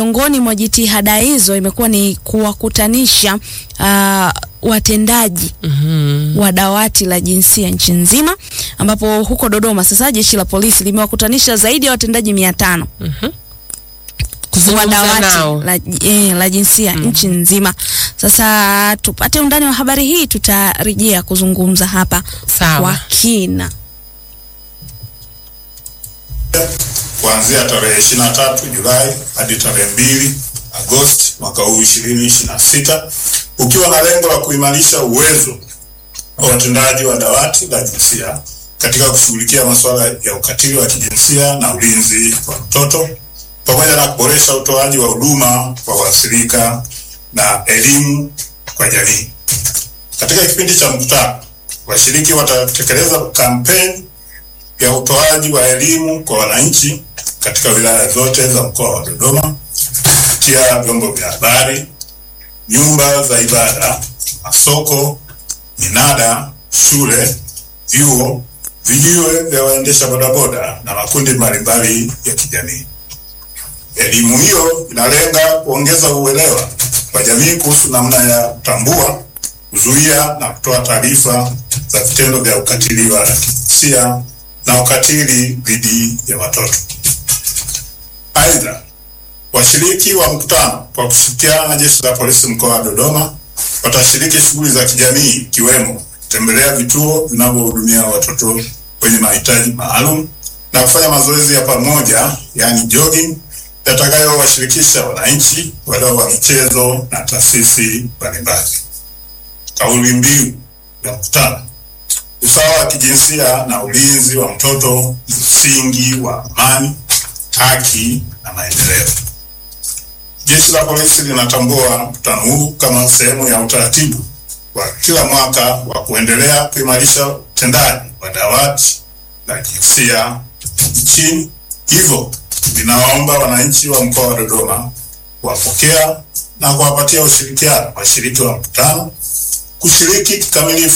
miongoni mwa jitihada hizo imekuwa ni kuwakutanisha uh, watendaji Mhm. wa dawati la jinsia nchi nzima, ambapo huko Dodoma sasa jeshi la polisi limewakutanisha zaidi ya watendaji mia tano wa Kuzungumza dawati nao. la, eh, la jinsia nchi nzima. Sasa tupate undani wa habari hii, tutarejea kuzungumza hapa Sawa. kwa kina. kuanzia tarehe 23 Julai hadi tarehe 2 Agosti mwaka huu 2026 ukiwa na lengo la kuimarisha uwezo wa watendaji wa dawati la jinsia katika kushughulikia masuala ya ukatili wa kijinsia na ulinzi wa mtoto pamoja na kuboresha utoaji wa huduma kwa waathirika na elimu kwa jamii. Katika kipindi cha mkutano, washiriki watatekeleza kampeni ya utoaji wa elimu kwa wananchi katika wilaya zote za mkoa wa Dodoma kupitia vyombo vya habari, nyumba za ibada, masoko, minada, shule, vyuo, vijiwe vya waendesha bodaboda na makundi mbalimbali ya kijamii. Elimu hiyo inalenga kuongeza uelewa kwa jamii kuhusu namna ya kutambua, kuzuia na kutoa taarifa za vitendo vya ukatili wa kijinsia na ukatili dhidi ya watoto. Aidha, washiriki wa mkutano kwa kushirikiana na jeshi la polisi mkoa wa Dodoma watashiriki shughuli za kijamii ikiwemo kutembelea vituo vinavyohudumia watoto wenye mahitaji maalum na kufanya mazoezi ya pamoja yani jogging yatakayowashirikisha wananchi, wadau wa michezo na taasisi mbalimbali. Kauli mbiu ya mkutano usawa wa kijinsia na ulinzi wa mtoto ni msingi wa amani, haki na maendeleo. Jeshi la polisi linatambua mkutano huu kama sehemu ya utaratibu wa kila mwaka wa kuendelea kuimarisha utendaji wa dawati la jinsia nchini. Hivyo linawaomba wananchi wa mkoa wa Dodoma kuwapokea na kuwapatia ushirikiano washiriki wa mkutano kushiriki kikamilifu